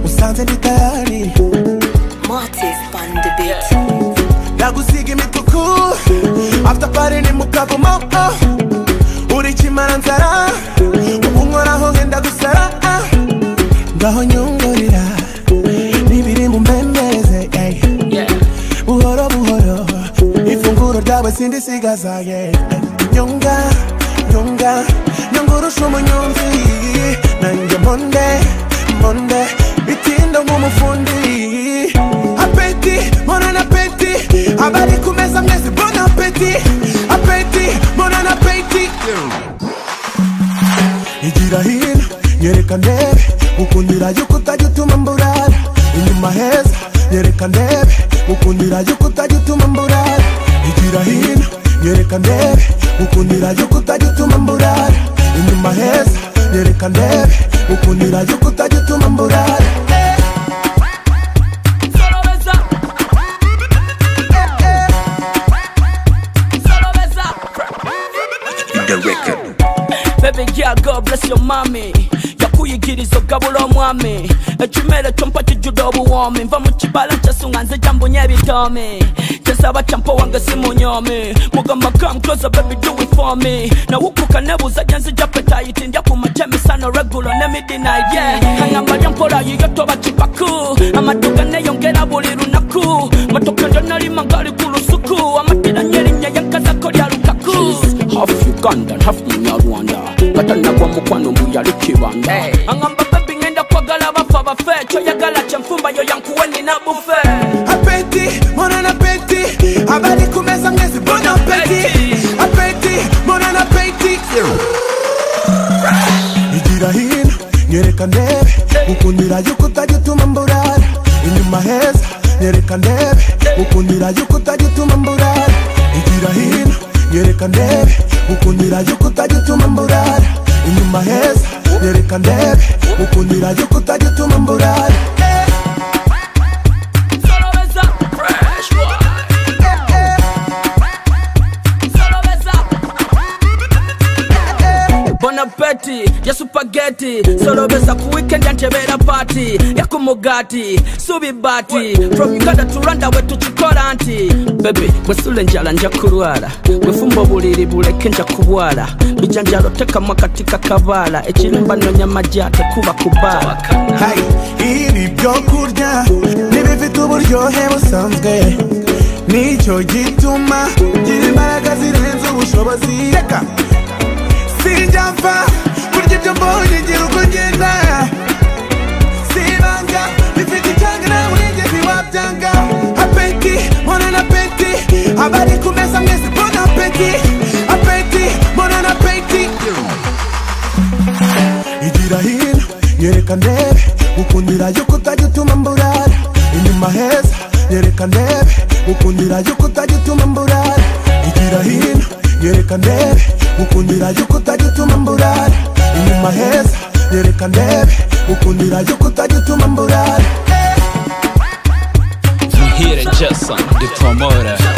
nisanze ndi tayari Martis on the beat. ndagusiga imituku after party ni mu kavumo oh. uri kimara nzara ubu nkoraho ngenda gusara ah. ngaho nyungurira n'ibiri mu mbembeze ey. buhoro buhoro ifunguro ryawe sindisigaza ye nyunga nyunga nyungurusha umunyonzi nanjye monde monde bitinda nk'umufundi apeti monana apeti abari ku meza mwese bona apeti apeti monana apeti igira hino nyereka ndebe gukundira yuko utajya utuma mburara inyuma heza nyereka ndebe gukundira yuko utajya utuma mburara igira hino nyereka ndebe gukundira yuko utajya utuma mburara inyuma heza nyereka ndebe gukundira yuko utajya utuma mburara Solo besa. Solo besa. Baby girl, God bless your mommy yakuyigiriza ogabula omwami ekimere kyompa kijjudde obuwoomi nva mu kibala kyasunga nze gyambunye ebitoomi kyesaba kyampa wange simunyoomi mugamba come closer baby do it for me nawukuka nebuuza gye nzija petayiti ndya ku makya emisano regulo ne midnight yeah kayamba lyampola yiyo toba kipaku amaduka neyongera buli lunaku matoka ndyanalima ngali ku lusuku amatira nyerinnya yankazako lya lukaku half Uganda, half Munyarwanda. Kata nagwa mukwano mbuyali kibanda. Hey. Angamba baby ngenda kwagala bafa bafe, kyoyagala kyenfumba yo yankuweni na bufe. apeti monana apeti abari ku meza mwese bona apeti apeti monana apeti igira hino nyereka ndebe gukundira yuko utajya utuma mburara inyuma heza nyereka ndebe gukundira yuko utajya utuma mburara igira hino nyereka ndebe gukundira yuko utajya utuma mburara inyuma heza nyereka ndebe gukundira yuko utajya utuma mburara Solo besa. Fresh Solo besa. Bon appétit, ya supageti solobesa ku weekend yantebera party yakumugati subi bati from uganda to rwanda we tukikola nti bebe bwesula enjala nja kulwala bwefumba obuliri buleke nja kubwala bijanjalo tekamu akati kakabaala ekirimba nonya majja tekuba kubaala Hey, ibi byo kurya ntibifite uburyohe busanzwe nicyo gituma ngira imbaraga zirenze ubushobozi reka sinjya mfa kurya ibyo mbonye ngira uko ngenda sibanga bifite icyanga nawe nigeze wabyanga apeti monana apeti abari ku meza mwese bona apeti apeti monana apeti igira hino nyereka ndebe gukundira yuko utajya utuma mburara inyuma heza nyereka ndebe gukundira yuko utajya utuma mburara igira hino nyereka ndebe gukundira yuko utajya utuma mburara inyuma heza nyereka ndebe gukundira yuko utajya utuma mburara From here to Jason, the promoter.